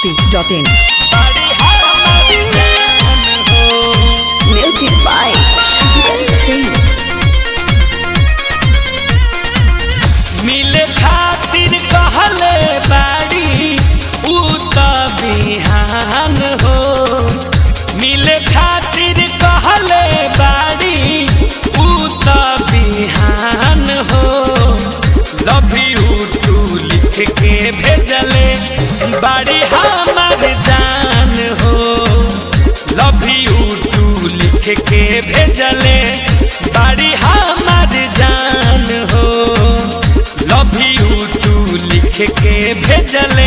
masti.in. Music by Shankar Singh. मिले खातिर कहले बाड़ी ऊ त बिहान हो मिले खातिर कहले बाड़ी ऊ त बिहान हो लव यू टू लिख के भेजले बाड़ी हमार जान हो लव यू टू लिख के भेजले बाड़ी हमार जान हो लव यू टू लिख के भेजले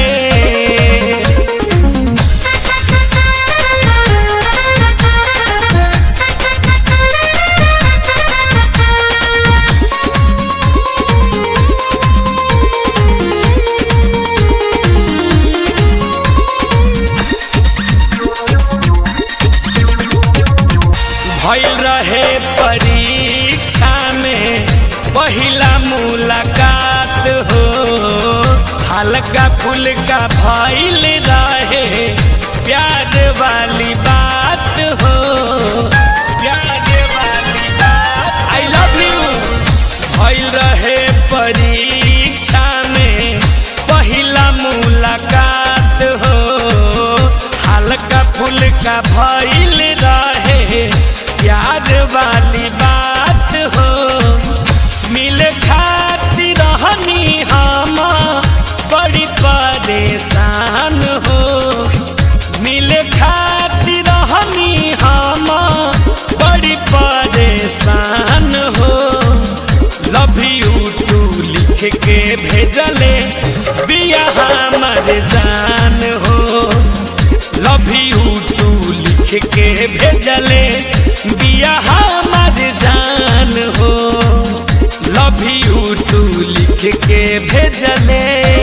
भइल रहे परीक्षा में पहिला मुलाकात हो हल्का फुल्का भइल रहे प्यार वाली बात हो प्यार वाली बात आई लव यू भइल रहे परीक्षा में पहिला मुलाकात हो हल्का फुल्का भइल रहे प्यार वाली बात हो मिले खातिर रहनी हम बड़ी परेशान हो मिले खातिर रहनी हम बड़ी परेशान हो लव यू टू लिख के भेजले बिया हमर जान हो लव यू टू लिख के भेजले बिया हमर जान हो लव यू टू लिख के भेजले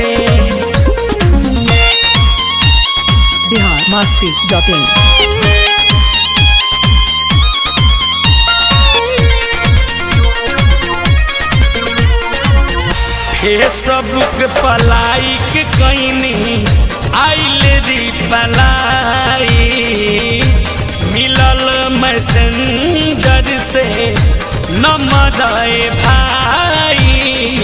Bihar masti.in. फेसबुक पर लाइक कैनी आइल री पलाई मिलल मैसेंजर से नंबर आए भाई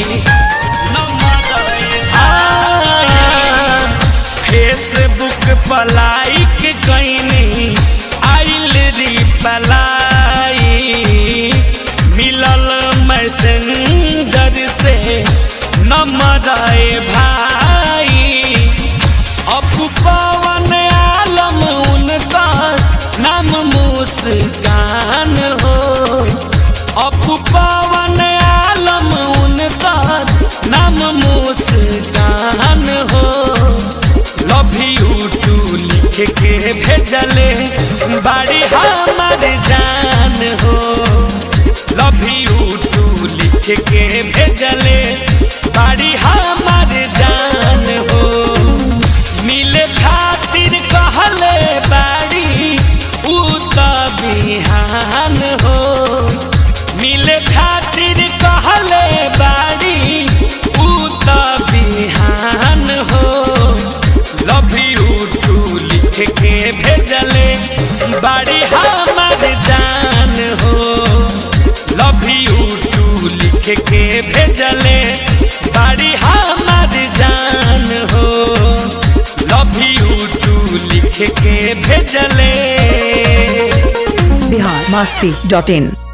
नंबर आए भाई फेसबुक पर लाइक कैनी आइल री पलाई मिलल मैसेंजर से नंबर आए भाई अपू पवन आलम उनका नाम मुस्कान हो अपू पवन आलम उनका नाम मुस्कान हो लव यू टू लिख के भेजले बाड़ी हमार जान हो लव यू टू लिख के भेजले बाड़ी हमार जान हो मिले खातिर कहले बाड़ी ऊ त बिहान हो मिले खातिर कहले बाड़ी ऊ त बिहान हो लव यू टू लिख के भेजले बाड़ी हमार जान हो लव यू टू लिख के भेजले बाड़ी हमार जान हो लव यू टू लिख के भेजले Bihar masti.in.